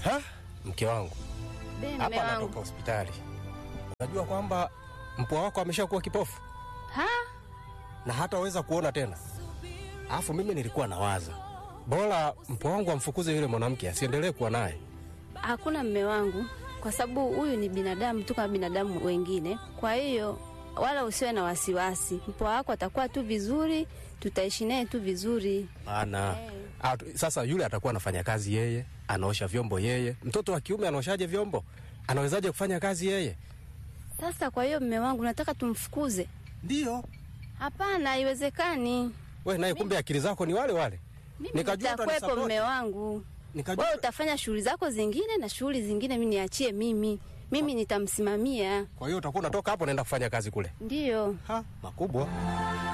Ha? Mke wangu Be, mme hapa wangu. anatoka hospitali. Unajua kwamba mpwa wako ameshakuwa kipofu Ha? na hataweza kuona tena. Alafu mimi nilikuwa nawaza bora mpwa wangu amfukuze yule mwanamke asiendelee kuwa naye. Hakuna mme wangu, kwa sababu huyu ni binadamu tu kama binadamu wengine. Kwa hiyo wala usiwe na wasiwasi, mpwa wako atakuwa tu vizuri, tutaishi naye tu vizuri. Ana Ah, tu- sasa yule atakuwa anafanya kazi yeye, anaosha vyombo yeye. Mtoto wa kiume anaoshaje vyombo? Anawezaje kufanya kazi yeye? Sasa kwa hiyo mme wangu, nataka tumfukuze? Ndio. Hapana, haiwezekani. We naye kumbe akili zako ni wale wale. Mimi Nikajua nitakwepo utanisapoti. mme wangu, Nikajua wewe utafanya shughuli zako zingine na shughuli zingine mi niachie mimi, mimi nitamsimamia. kwa hiyo utakuwa unatoka hapo unaenda kufanya kazi kule. Ndiyo. Ha, makubwa.